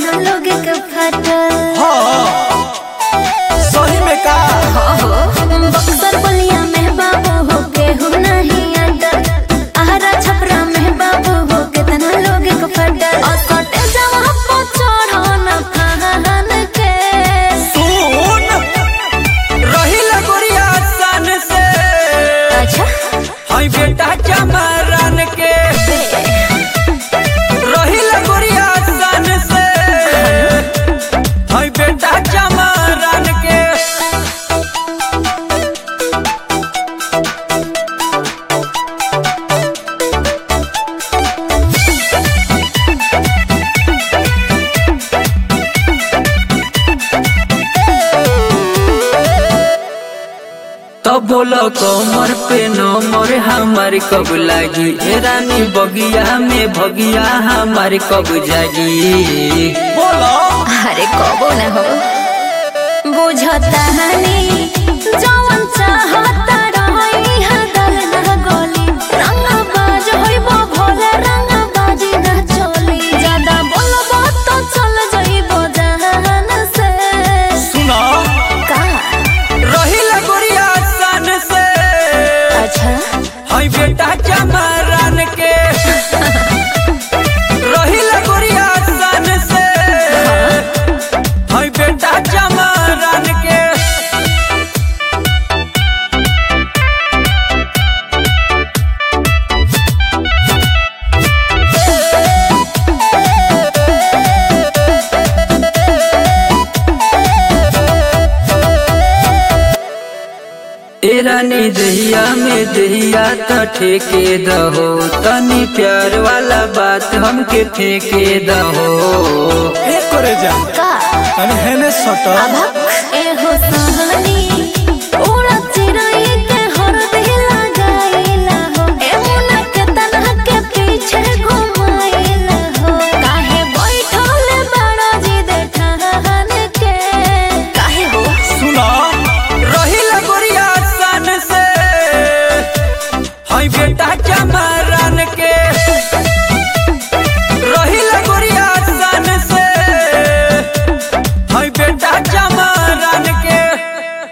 केतना लोग के फटल हाँ सही में का बक्सर बलिया में बाबू हो के हो नहीं अडल आहरा छपरा में बाबू हो केतना लोग के फटल और सटे जवा पो चढ़ो न फहान के सुन रही लगोरिया सन से अच्छा हाय बेटा चमरन के रही लगोरिया सन से हाय बेटा चमरन के तो बोलो कमर पे नमर हमार कब लागी ए रानी बगिया में भगिया हमार कब जागी बोलो अरे कबो न हो बुझता हनी जवन चाहता रही हदल न गोली रंग बाज होइबो भोले रंग बाजी न चोली ज्यादा बोलबो तो चल जाइबो जहान से सुना का रही लगोरिया सन से अच्छा हाय बेटा चमरन के रही लगोरिया सन से हाय बेटा चमरन के ए रानी दहिया में दहिया त ठेके दहो तनी प्यार वाला बात हमके फेंके दहो एक करे जा का तनी हेने सट अभक ए हो सह